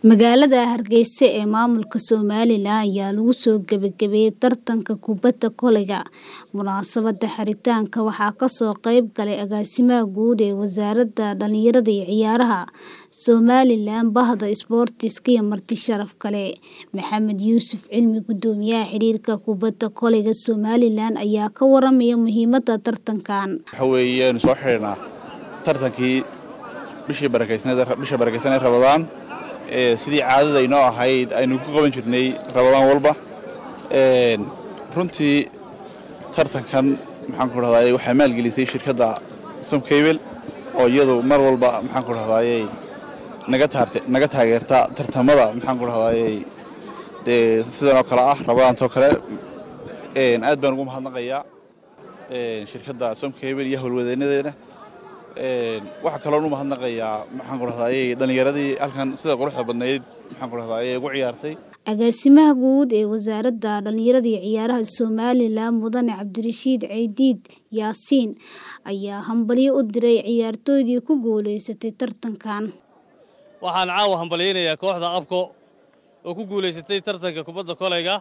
Magaalada Hargeysa ee maamulka Somalilan ayaa lagu soo gabagabeeyay tartanka kubadda kolayga. Munaasabadda xiritaanka waxaa ka soo qayb galay Agaasimaha Guud ee Wasaaradda Dhallinyarada iyo Ciyaaraha Somalilan, Bahda Isboortiska iyo marti sharaf kale. Maxamed Yuusuf Cilmi, Guddoomiyaha Xiriirka Kubadda Kolayga Somalilan ayaa ka waramaya muhiimadda tartankan. waxa weeyaan soo xidhinaa tartankii bishii barakeysaneed bisha barakeysanee rabadaan ee sidii caadada inoo ahayd aynu ku qaban jirnay rabadaan walba een runtii tartankan maxaan ku dhahdaayey waxaa maalgelisay shirkadda somcable oo iyadu mar walba maxaan ku dhahdaayey naga taarte naga taageerta tartamada maxaan ku dhahdaayey dee sidan oo kale ah rabadaantoo kale een aad baan ugu mahadnaqayaa een shirkadda somcable iyo howlwadeenadeena een waxaa kaloon u mahadnaqayaa maxaan ku dhahdaayey dhallinyaradii halkan sida quruxda badnayd maxaan ku dhahdaayey ugu ciyaartay Agaasimaha Guud ee Wasaaradda Dhallinyarada iyo Ciyaaraha Somalilan, Mudane Cabdirashiid Ceydiid Yaasiin ayaa hambalyo u diray ciyaartoydii ku guuleysatay tartankan. waxaan caawa hambalyaynayaa kooxda abko oo ku guulaysatay tartanka kubadda kolayga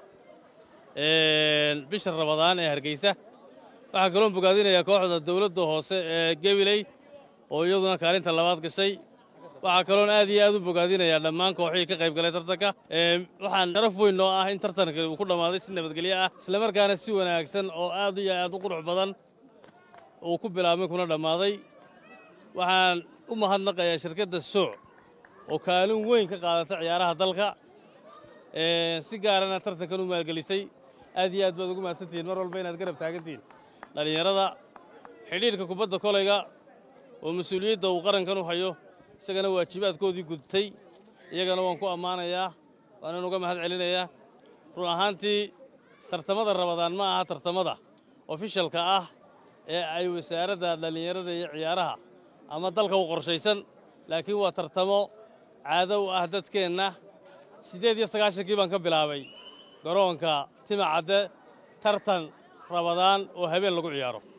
een bisha rabadaan ee hargeysa waxaa kaloon bogaadinayaa kooxda dowladda hoose ee gabiley oo iyaduna kaalinta labaad gashay waxaa kaloon aad iyo aad u bogaadinayaa dhammaan kooxihii ka qayb galay tartanka Ee, waxaan sharaf weyn noo ah in tartanka uu ku dhammaaday si nabadgelyo ah islamarkaana si wanaagsan oo aad iyo aad u qurux badan uu ku bilaabmay kuna dhammaaday waxaan u mahadnaqayaa shirkadda sooc oo kaalin weyn ka qaadata ciyaaraha dalka Ee, si gaarana tartankan u maalgelisay aad iyo aad baad ugu mahadsantihiin mar walba inaad garab taagantihiin dhallinyarada xidhiidhka kubadda kolayga oo mas-uuliyadda uu qarankan u hayo isagana waajibaadkoodii gudtay iyagana waan ku ammaanayaa waanan uga mahad celinayaa run ahaantii tartamada rabadaan ma aha tartamada ofishalka ah ee ay wasaaradda dhallinyarada iyo ciyaaraha ama dalka u qorshaysan laakiin waa tartamo caado u ah dadkeenna siddeed iyo sagaashankii baan ka bilaabay garoonka timacadde tartan rabadaan oo habeen lagu ciyaaro